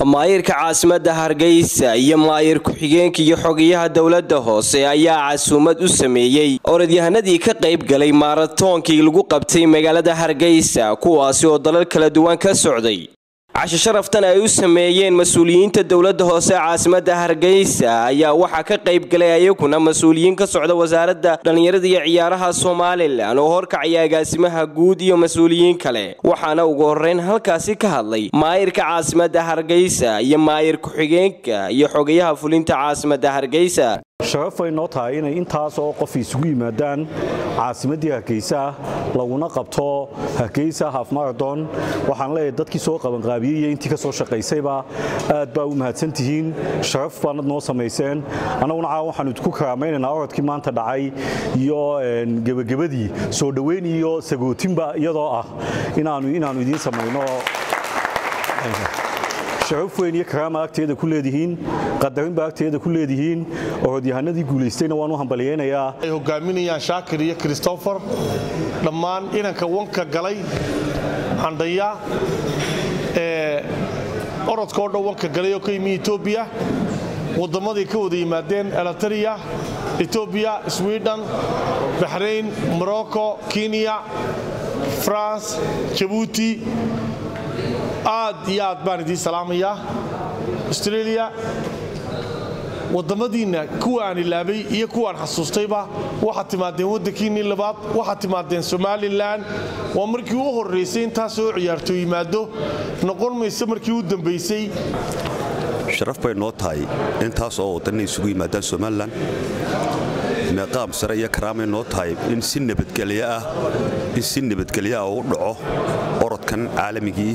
maayirka caasimadda hargeysa iyo maayir ku-xigeenka iyo xogayaha dowladda hoose ayaa casuumad u sameeyey orodyahanadii ka qayb galay maaratoonkii lagu qabtay magaalada hargeysa kuwaasi oo dalal kala duwan ka socday casho sharaftan ay u sameeyeen mas-uuliyiinta dowladda hoose caasimadda hargeysa ayaa waxaa ka qayb galay ayaguna mas-uuliyiin ka socda wasaaradda dhallinyarada iyo ciyaaraha somalilan oo horkacaya agaasimaha guud iyo mas-uuliyiin kale waxaana ugu horeyn halkaasi ka hadlay maayirka caasimadda hargeysa iyo maayir ku-xigeenka iyo xogayaha fulinta caasimadda hargeysa sharaf ay noo tahay inay intaas oo qof isugu yimaadaan caasimaddii hargeysa laguna qabto hargeysa haf marathon waxaan leeyahay dadkii soo qabanqaabiyey iyo intii ka soo shaqaysayba aad baa u mahadsantihiin sharaf baanad noo samayseen annaguna caawa waxaanu idinku karaamaynaynaa orodkii maanta dhacay iyo gebagabadii soo dhoweyn iyo sagootinba iyadoo ah inaanu inaannu idiin samayno sharaf weyn iyo karaama agteeda ku leedihiin qadarinba agteeda ku leedihiin orodyahanadii guulaystayna waan u hambalyaynayaa ay hogaaminayaan shaakir iyo christopher dhammaan inanka wanka galay candhaya ee orodkao dhan wanka galay oo ka yimi etoobiya wadammaday ka wada yimaadeen eliteria etoobiya sweden baxrayn morocco kenya france jabuuti aad iyo aad baan idiin salaamayaa australia waddammadiinna kuwa aan ilaabay iyo kuwaan xasuustayba waxaad timaadeen waddankiinnii labaad waxaad timaadeen somalilan waa markii u horraysay intaasoo ciyaarto yimaado noqon mayse markii u dambaysay sharaf bay noo tahay intaas oo waddanna isugu yimaadaan somalilan meeqaam sare iyo karaamay noo tahay in si nabadgelyo ah in si nabadgelyo ah uu dhaco orodkan caalamigii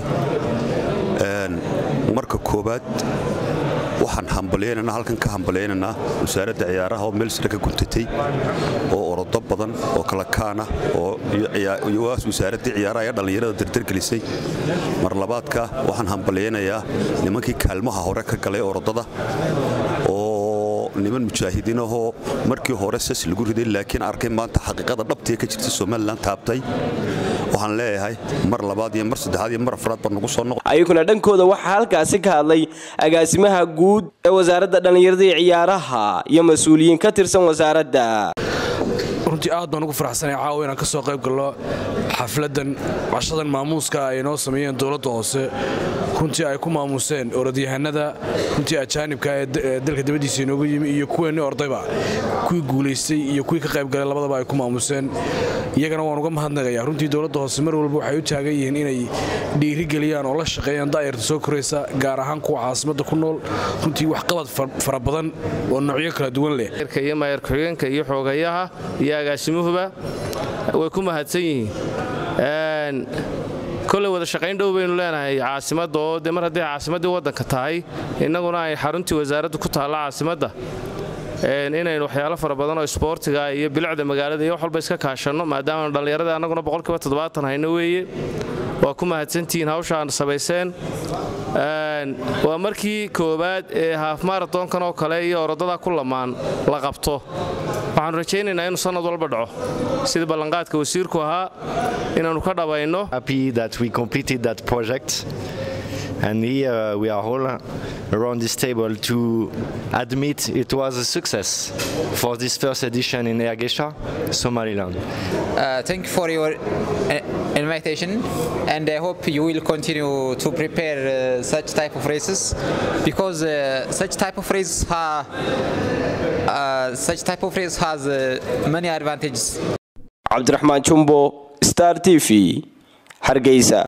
marka koowaad waxaan hambalyaynanaa halkan ka hambalyaynanaa wasaaradda ciyaaraha oo meel sare ka guntatay oo orodo badan oo kala kaana oo wasaaraddii ciyaaraha ee dhallinyarada dardargelisay mar labaadka waxaan hambalyaynayaa nimankii kaalmaha hore ka galay orodada oo niman mujaahidiin ahoo markii hore sas lagu riday laakiin arkay maanta xaqiiqada dhabtiee ka jirta somalilan taabtay waxaan leeyahay mar labaad iyo mar saddexaad iyo mar afraad baa nagu soo noqo ayaguna dhankooda waxaa halkaasi ka hadlay agaasimaha guud ee wasaaradda dhallinyarada iyo ciyaaraha iyo mas-uuliyiin ka tirsan wasaaradda runtii aad baan ugu faraxsanay caawa inaan ka soo qayb gallo xafladdan cashadan maamuuska ay noo sameeyeen dowladda hoose runtii ay ku maamuuseen orodyahanada runtii ajaanibka ee dalka dabadiisa inoogu yimi iyo kuweenni ordayba kuwii guulaystay iyo kuwii ka qaybgalay labadaba ay ku maamuuseen iyagana waan uga mahadnaqayaa runtii dowladda hoose mar walba waxay u taagan yihiin inay dhiirigeliyaan oo la shaqeeyaan da'yarta soo koraysa gaar ahaan kuwa caasimadda ku nool runtii waxqabad fara badan oo noocyo kala duwan leh iyo maayar ku-xigeenka iyo xoogayaha iyo agaasimuhuba way ku mahadsan yihiin koley wada shaqayn dhow baynu leenahay caasimadda oo de mar hadday caasimaddii waddanka tahay innaguna ay xaruntii wasaaraddu ku taalla caasimadda inaynu waxyaalo fara badan oo isboortiga iyo bilicda magaalada iyo wax walba iska kaashanno maadaamaanu dhallinyarada annaguna boqolkiiba toddobaatan hayno weeye waa ku mahadsantihiin hawsha aan samayseen waa markii koowaad ee haaf maratonkan oo kale iyo orodada ku lamaan la qabto waxaanu rajaynaynaa inuu sannad walba dhaco sidii ballanqaadka wasiirku ahaa inaannu ka dhabayno And here we are all around this table to admit it was a success for this first edition in Ergesha, Somaliland. Uh, thank you for your invitation and I hope you will continue to prepare uh, such type of races because uh, such type of races ha, such type of race has many advantages. Abdurrahman Chumbo, Star TV, Hargeisa.